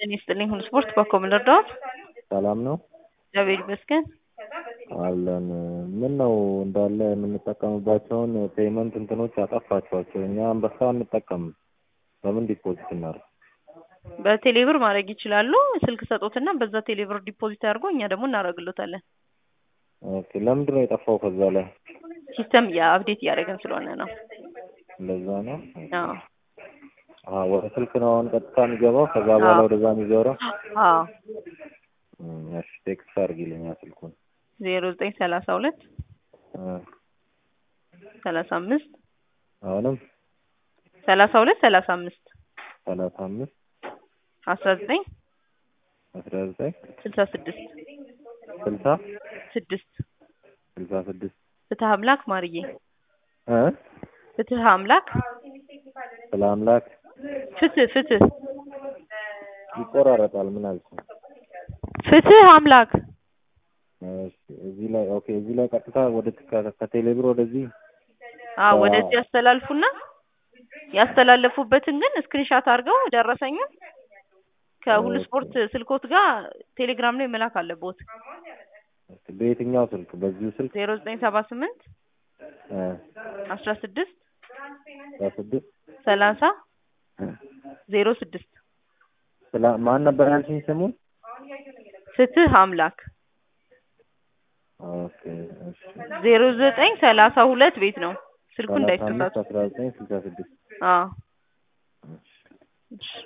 ጤና ይስጥልኝ ሁሉ ስፖርት በኮምን እርዳዎት? ሰላም ነው እግዚአብሔር ይመስገን። አለን። ምን ነው እንዳለ የምንጠቀምባቸውን ፔመንት እንትኖች አጠፋችኋቸው። እኛ አንበሳ አንጠቀምም። በምን ዲፖዚት እናድርግ? በቴሌብር ማድረግ ይችላሉ። ስልክ ሰጦትና በዛ ቴሌብር ዲፖዚት አድርጎ እኛ ደግሞ እናደርግሎታለን። ኦኬ። ለምንድን ነው የጠፋው? ከዛ ላይ ሲስተም የአፕዴት እያደረግን ስለሆነ ነው። እንደዛ ነው። አዎ አዎ፣ ወደ ስልክ ነው አሁን ቀጥታ የሚገባው። ከዛ በኋላ አዎ። ወደዛ የሚዞረው። አዎ እም፣ እሺ፣ ቴክስት አድርጊልኝ ስልኩን። ዜሮ ዘጠኝ ሰላሳ ሁለት እ፣ ሰላሳ አምስት አሁንም ሰላሳ ሁለት ሰላሳ አምስት ሰላሳ አምስት አስራ ዘጠኝ አስራ ዘጠኝ ስልሳ ስድስት ስልሳ ስድስት ስልሳ ስድስት ፍትህ አምላክ ማርዬ እ ፍትህ አምላክ ስለ አምላክ ፍትህ ፍትህ ይቆራረጣል። ምን አልኩኝ? ፍትህ አምላክ እሺ፣ እዚህ ላይ ኦኬ። እዚህ ላይ ቀጥታ ወደ ከ- ከቴሌብር ወደዚህ አዎ አዎ። ወደዚህ ያስተላልፉና ያስተላለፉበትን ግን ስክሪንሻት አድርገው ደረሰኙን ከሁሉ ኦኬ። ስፖርት ስልኮት ጋር ቴሌግራም ላይ መላክ አለቦት። በየትኛው ስልክ? በዚሁ ስልክ ዜሮ ዘጠኝ ሰባ ስምንት እ፣ አስራ ስድስት በስድስት ሰላሳ እ፣ ዜሮ ስድስት ስለ ማን ነበር ያልሽኝ ስሙን? ፍትህ አምላክ ኦኬ፣ እሺ። ዜሮ ዘጠኝ ሰላሳ ሁለት ቤት ነው ስልኩ ሰላሳ አምስት እንዳይሳሳቱ። አስራ ዘጠኝ ስልሳ ስድስት አዎ እሺ። እሺ